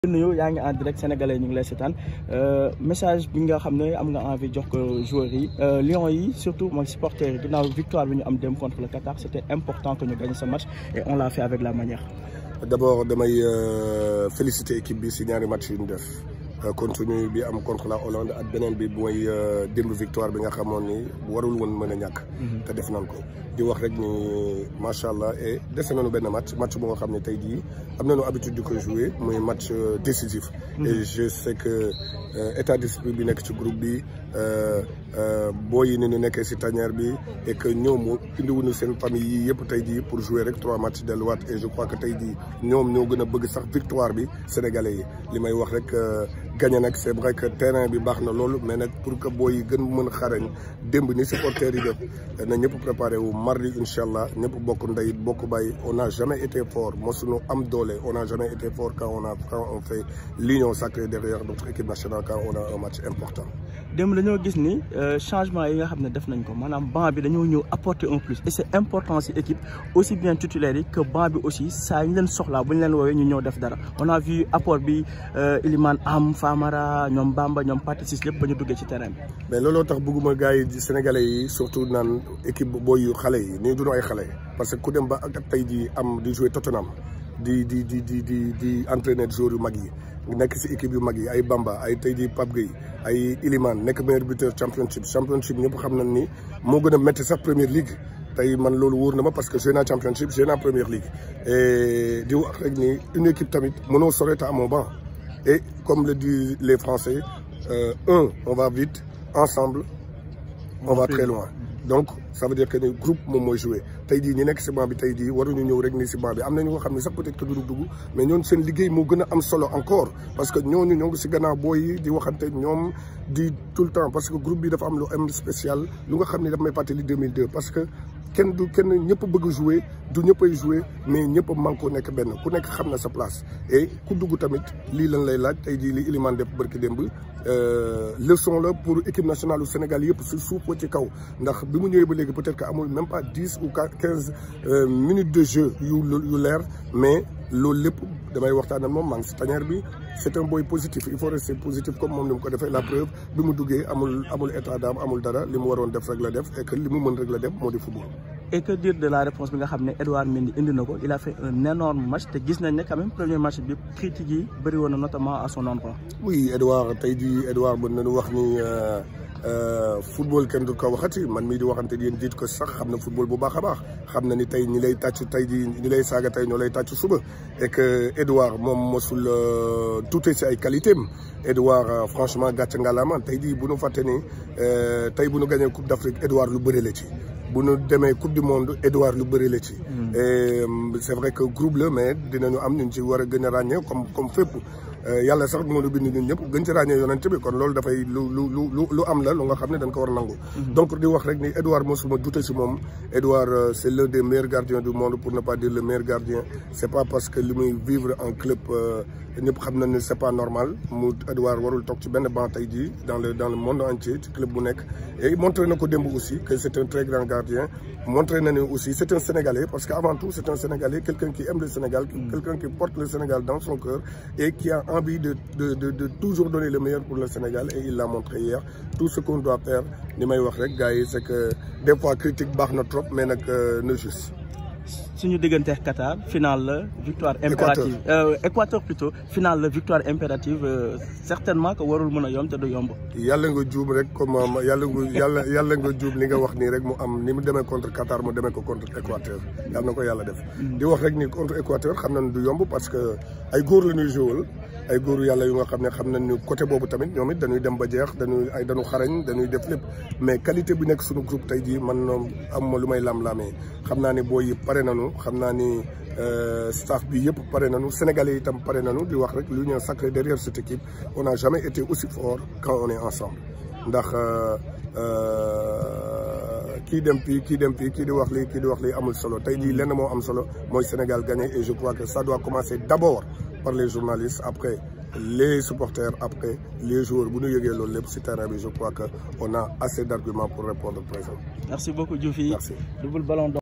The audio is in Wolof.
nuyu yaa ngi en direct sénégalais ñu ngi lay seetaan message bi nga xam ne am nga envie jox ko joueurs yi Lions yi surtout mooy supporters yi ginnaaw victoire bi ñu am dem contre le Qatar c' était important que ñu gagne ce match et on l' a fait avec la manière. d' abord damay féliciter équipe bi si ñaari match yi ñu def continue bi am contre la Hollande ak beneen bi mooy démb victoire bi nga xamoon ni warul woon mën a ñàkk. te def nañ ko di wax rek ni macha allah et dese nañu benn match match bu nga xam ne tey jii am nañu habitude di ko jouer muy match décisif. et je sais que état d'esprit bi nekk ci groupe bi boo yi ni ñu nekkee si tanière bi et que ñoom indiwuñu seen famille yi yëpp tey jii pour jouer rek trois matchs delluwaat et je crois que tey jii ñoom ñoo gën a bëgg sax victoire bi sénégalais yi li may wax rek. gagné nag c' est vrai que terrain bi baax na loolu mais nag pour que booy yi gën mën xarañ démb ni supporters yi def na ñëpp préparé wu mardi incha allah ñëpp bokk ndey bokk bàyyi on n'a jamais été fort mosuñu am doole on n'a jamais été fort quand on a quand on fait l'union sacrée derrière notre équipe nationale quand on a un match important. démb dañoo gis ni changement yi nga xam ne def nañ ko maanaam banc bi dañoo ñëw apporter un plus et c' est important si équipe aussi bien titulaire yi que banc bi aussi saa ñu leen soxlaa bu ñu leen woowee ñu ñëw def dara on a vu apport bi Iliman am Famara ñoom Bamba ñoom Pathé Ciss lépp ba ñu duggee ci terrain bi. mais looloo tax bëgguma gars yi sénégalais yi surtout naan équipe booy yu xale yi nii duñu ay xale parce que ku dem ba ak tey jii am di jouer Tottenham di di di di di di entraîner joueurs yu mag yi nekk si équipe yu mag yi ay Bamba ay tey jii Pape Gueye ay Iliman nekk meilleur buteur championship championship ñëpp xam nañ ni moo gën a métti sax première ligue. tey man loolu wóor na ma parce que joué naa championship joué naa première ligue et di wax rek ni une équipe tamit mënoo sore te amoo banc et comme le disent les Français euh, un on va vite ensemble on va très loin donc ça veut dire que ni groupe moom mooy joué tey jii ñi nekk si banc bi tey jii waruñu ñëw rek ni si banc bi am na ñu nga xam ne sax peut-être que duñu dugg mais ñooñu seen liggéey moo gën a am solo encore parce que ñooñu ñoo ngi si gannaaw booy yi di waxante ñoom di tout le temps parce que groupe bi dafa am lu am spécial lu nga xam ne dafa may fàttali 2002 parce que kenn du kenn ñëpp bëgg jouer du ñëppay jouer mais ñëpp manko nekk benn ku nekk xam na sa place et ku dugg tamit lii lan lay laaj tey jii li Iliman def barki démb leçon la pour équipe nationale du Sénégal yëpp si suuf ci kaw ndax bi mu ñëwee ba léegi peut-être que amul même pas dix ou quinze minutes de jeu yu yu leer mais loolu lépp damay waxtaan ak moom maa ngi si tanière bi c' est un boy positif il faut rester positif comme moom ni mu ko defee la preuve bi mu duggee amul amul état d'âme amul dara li mu waroon def rek la def et que li mu mën rek la def moo di football. et que dire de la réponse bi nga xam ne Edouard Mendy indi na ko il a fait un énorme match te gis nañ ne quand même premier match bi critique yi bëri woon na notamment à son endroit. oui Edouard tey jii Edouard mën nañu wax ni. football kenn du ko waxati man mii di waxante yéen jiit ko sax xam na football bu baax a baax xam na ni tey ñi lay tàcc tey ji ñi lay saaga tey ñoo lay tàcc suba et que Edouard moom mosul tuute si ay qualité am Edouard franchement gàcce ngalaama tey jii bu nu fàtte ni tey bu nu gagné coupe d' Afrique Edouard lu bëri la ci bu nu demee coupe du monde Edouard lu bëri la ci et c' est vrai que groupe la mais dinañu am ñu ci war a gën a ràññee comme comme fépp yàlla sax moo ñu bind ñun ñëpp gën ci ràññee yonent bi kon loolu dafay lu lu lu lu am la lu nga xam ne dañ ko war a nangu. donc di wax rek ni Edouard mosuma dute si moom Edouard c' est l'un des meilleurs gardiens du monde pour ne pas dire le meilleur gardien c' est pas parce que li muy vivre en club ñëpp xam nañ ne c' est pas normal mu Edouard warul toog ci benn banc tey jii dans le dans le monde entier ci club bu nekk. et montré na ko démb aussi que c' est un très grand gardien montré na ne aussi c' est un sénégalais parce que avant tout c' est un sénégalais quelqu'un qui aime le Sénégal quelqu'un qui porte le Sénégal dans son cœur et qui a envie de de de de toujours donner le meilleur pour le Sénégal et il l'a montré hier tout ce qu'on doit faire li may wax rek gars yi c'est que des fois critique baax na trop mais nag na juste. suñu diggante Qatar finale la victoire impérative Équateur plutôt finale la victoire impérative certainement que warul mën a yomb te du yomb. yàlla nga juum rek comme yàlla nga yàlla yàlla nga juum li nga wax nii rek mu am ni mu demee contre Qatar mu demee ko contre Équateur yàlla na ko yàlla def. di wax rek ni contre Équateur xam nañ du yomb parce que ay góor la ñuy joué ay góoru yàlla yu nga xam ne xam nañ ni côté boobu tamit ñoom it dañuy dem ba jeex dañuy ay dañu xarañ dañuy def lépp mais qualité bi nekk suñu groupe tey jii man am ma lu may lam-lamee xam naa ni booy yi pare nañu xam naa ni staff bi yëpp pare nañu sénégalais itam pare nañu di wax rek l'union sacrée derrière cette équipe on n'a jamais été aussi fort quand on est ensemble ndax kii dem fii kii dem fii kii di wax lii kii di wax lii amul solo tey jii lenn moo am solo mooy Sénégal gagné et je crois que ça doit commencer d'abord par les journalistes après les supporters après les joueurs bu ñu yëgee loolu lépp ci terrain bi je crois que on a assez d'arguments pour répondre présent. merci beaucoup Diouf yi merci double ballon